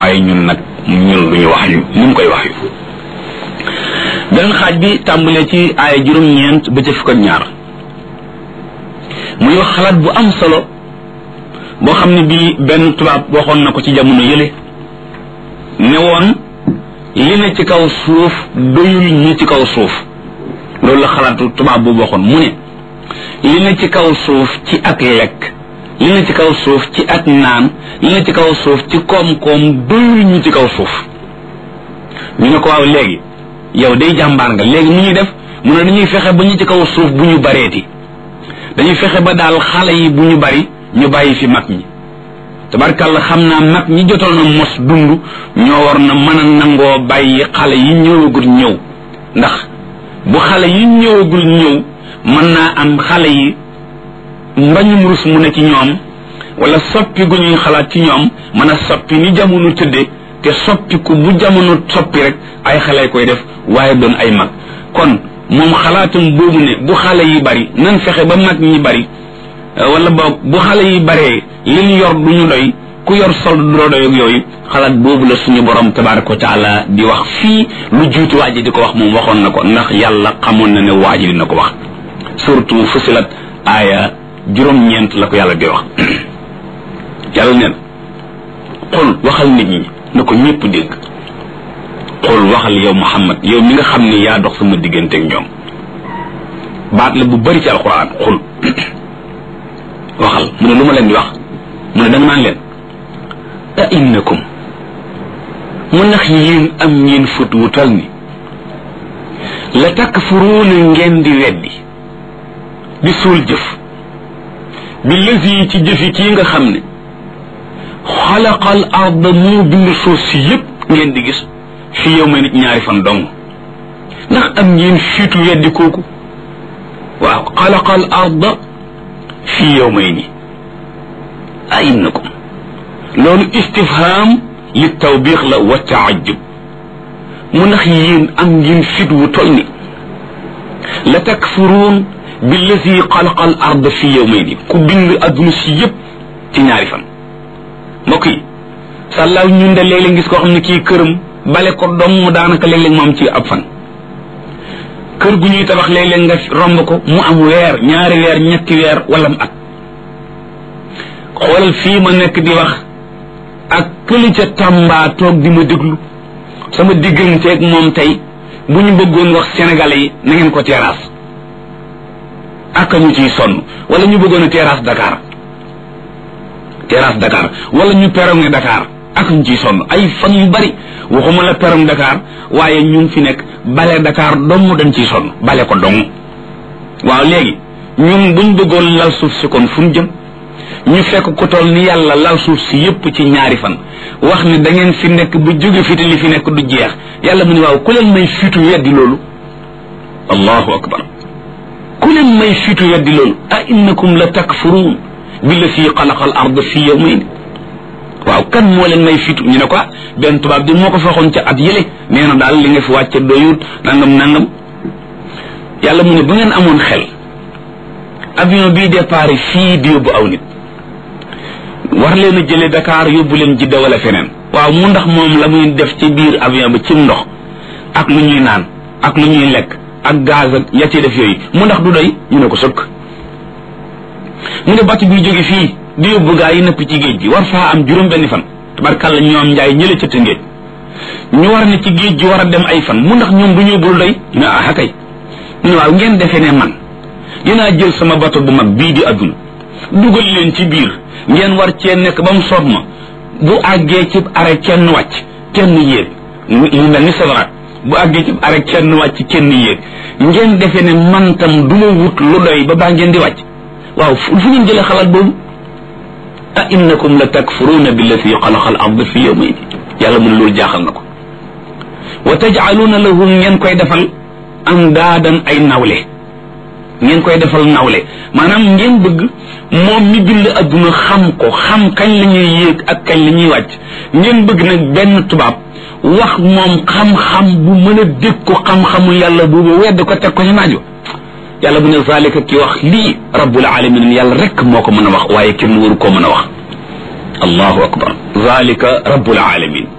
waaye ñun nag ñun duñu wax yu ni mu koy wax yu beneen xaaj bi tàmbalee ci aaya juróom-ñeent ba ca fukk ak ñaar muy wax xalaat bu am solo boo xam ne bii benn tubaab waxoon na ko ci jamono yële ne woon li ne ci kaw suuf doyul ñi ci kaw suuf loolu la xalaatu tubaab boobu waxoon mu ne li ne ci kaw suuf ci ak lekk li ne ci kaw suuf ci ak naan li ne ci kaw suuf ci koom-koom doyul ñu ci kaw suuf ñu ne ko waaw léegi yow day jàmbaar nga léegi mu ñuy def mu ne dañuy fexe ba ñu ci kaw suuf bu ñu bareeti dañuy fexe ba daal xale yi bu ñu bari ñu bàyyi fi mag ñi tabarkàlla xam naa mag ñi jotoon na mos dund ñoo war na mën a nangoo bàyyi xale yi ñëwagul ñëw ndax bu xale yi ñëwagul ñëw mën naa am xale yi mbañum rus mu ne ci ñoom wala soppi gu ñuy xalaat ci ñoom mën a soppi ni jamono tëdde te soppiku bu jamono soppi rek ay xale koy def waaye doon ay mag kon moom xalaatum boobu ne bu xale yi bari nan fexe ba mag ñi bari wala boog bu xale yi baree li ñu yor du ñu doy ku yor sol du doy ak yooyu xalaat boobu la suñu borom tabaraka wa taala di wax fii lu juuti waa ji di ko wax moom waxoon na ko ndax yàlla xamoon na ne waa ji dina ko wax surtout fusilat aaya juróom-ñeent la ko yàlla di wax yàlla neen xul waxal nit ñi na ko ñépp dégg xul waxal yow muhammad yow mi nga xam ne yaa dox sama diggante ak ñoom baat la bu bari ci alquran xul waxal mu ne lu ma leen di wax mu ne danga naan leen a innakum mu ndax yéen am ngeen fët wu tal ni la takfuruuna ngeen di weddi di suul jëf bi lësi ci jëfi kii nga xam ne xalaqal arda moo bind suuf si yépp ngeen di gis fi yow ma nit ñaari fan dong ndax am ngeen fiitu weddi kooku waaw xalaqal arda fi yawmayni a innakum loolu istifham li tawbiix la wa taajub mu ndax yéen am ngeen fit wu tol ni la takfuruun billazi xalaqa al ard fi yawmayni ku bind adduna si yépp ci ñaari fan mbokk yi sàllaaw ñun de léeg-léeg gis koo xam ne kii këram bale ko dong daanaka léeg-léeg mu am ci ab fan kër gu ñuy tabax léeg-léeg nga romb ko mu am weer ñaari weer ñetti weer wala mu at xoolal fii ma nekk di wax ak këli ca Tamba toog di ma déglu sama digganteeg moom tey bu ñu bëggoon wax sénégalais yi na ngeen ko terrasse ak ñu ciy sonn wala ñu bëggoon a terrasse Dakar terrasse Dakar wala ñu perronné Dakar ak ñu ciy sonn ay fan yu bari waxuma la perronné Dakar waaye ñu ngi fi nekk bale Dakar dong dañ ciy sonn bale ko dong waaw léegi ñun buñ bëggoon lal suuf si kon fu ñu jëm ñu fekk ko toll ni yàlla lal suuf si yépp ci ñaari fan wax ni da ngeen fi nekk bu jóge fi te li fi nekk du jeex yàlla mu ne waaw ku leen may fitu weddi loolu allahu akbar ku leen may fitu weddi loolu a innakum la takfuruun billati xalaqa al ard fi yawmayn waaw kan moo leen may fitu ñu ne ko benn tubaab di moo ko faxoon ca at yële nee na daal li nga fi wàcce doyut nangam nangam yàlla mu ne bu ngeen amoon xel avion bii départ fii di yóbbu aw nit war leen a jële Dakar yóbbu leen Jidda wala feneen waaw mu ndax moom la muy def ci biir avion ba cim ndox ak lu ñuy naan ak lu ñuy lekk ak gaz ak ya ci def yooyu mu ndax du doy ñu ne ko sëkk mu ne bàtt buy jóge fii di yóbbu gaa yi nëpp ci géej gi war faa am juróom benn fan tabarkàlla ñoom njaay ñële ca tëngéej ñu war ne ci géej gi war a dem ay fan mu ndax ñoom du ñu bul doy ñu ne ah kay mu ne waaw ngeen defee ne man dinaa jël sama bato bu mag bii di adduna dugal leen ci biir ngeen war cee nekk ba mu soob ma bu àggee ci arrêt kenn wàcc kenn yéeg lu mel ni sawaraat bu àggee ci arrêt kenn wàcc kenn yéeg ngeen defee ne man tam du ma wut lu doy ba baa ngeen di wàcc waaw fu ngeen jëlee xalaat boobu a innakum la takfuruuna billati xalaqa al ard fi yawmayn yàlla mu ne loolu jaaxal na ko wa tajcaluuna lahu ngeen koy defal am daadan ay nawle ngeen koy defal nawle maanaam ngeen bëgg moom mi bind adduna xam ko xam kañ la ñuy yéeg ak kañ la ñuy wàcc ngeen bëgg nag benn tubaab wax moom xam-xam bu mën a dégg ko xam-xamu yàlla boobu wedd ko teg ko ci naajo yàlla bu ne zalika ki wax lii rabbul alamin yàlla rek moo ko mën a wax waaye kenn waru koo mën a wax allahu akbar zalika rabbul alamin